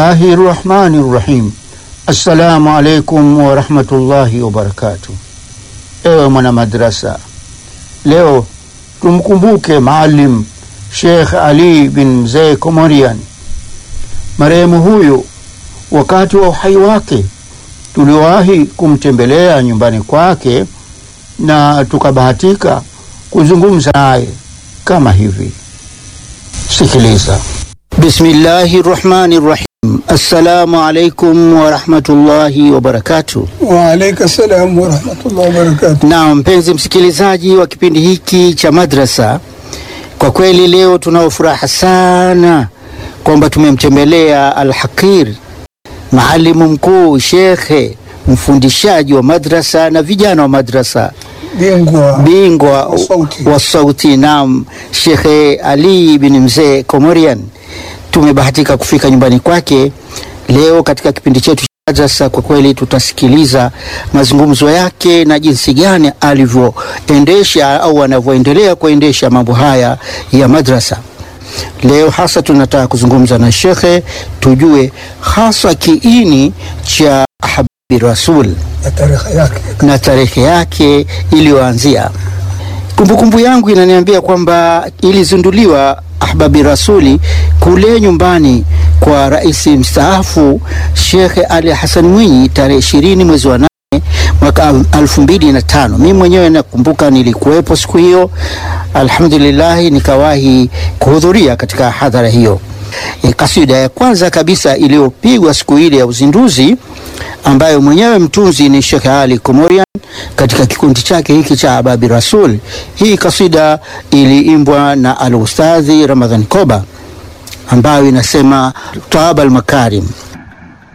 Bismillahi rahmani rahim. Assalamu alaikum warahmatullahi wabarakatuh. Ewe mwana madrasa, leo tumkumbuke Maalim Sheikh Ali bin Mzee Komorian. Marehemu huyu wakati wa uhai wake tuliwahi kumtembelea nyumbani kwake na tukabahatika kuzungumza naye kama hivi. Sikiliza. Bismillahi rahmani rahim. Assalamu alaikum warahmatullahi wabarakatuh. Waalaikum salam warahmatullahi wabarakatuh. Na mpenzi msikilizaji wa kipindi hiki cha madrasa, kwa kweli leo tunao furaha sana kwamba tumemtembelea Alhaqir, maalimu mkuu, shekhe, mfundishaji wa madrasa na vijana wa madrasa, Bingwa bingwa wa sauti. wa sauti, naam, Shekhe Ali bin Mzee Komorian. Tumebahatika kufika nyumbani kwake leo katika kipindi chetu cha madrasa. Kwa kweli tutasikiliza mazungumzo yake na jinsi gani alivyoendesha au anavyoendelea kuendesha mambo haya ya madrasa. Leo hasa tunataka kuzungumza na shekhe, tujue hasa kiini cha Habibi Rasul na tarehe yake. na tarehe yake iliyoanzia. Kumbukumbu yangu inaniambia kwamba ilizinduliwa Ahbabi Rasuli kule nyumbani kwa rais mstaafu Shekhe Ali Hassan Mwinyi tarehe ishirini mwezi wa nane mwaka elfu mbili na tano. Mimi mwenyewe nakumbuka nilikuwepo siku hiyo, alhamdulillahi nikawahi kuhudhuria katika hadhara hiyo. E, kasida ya kwanza kabisa iliyopigwa siku ile ya uzinduzi ambayo mwenyewe mtunzi ni Sheikh Ali Komorian katika kikundi chake hiki cha Ababi Rasul. Hii kasida iliimbwa na al-Ustadhi Ramadhan Koba ambayo inasema taaba al-makarim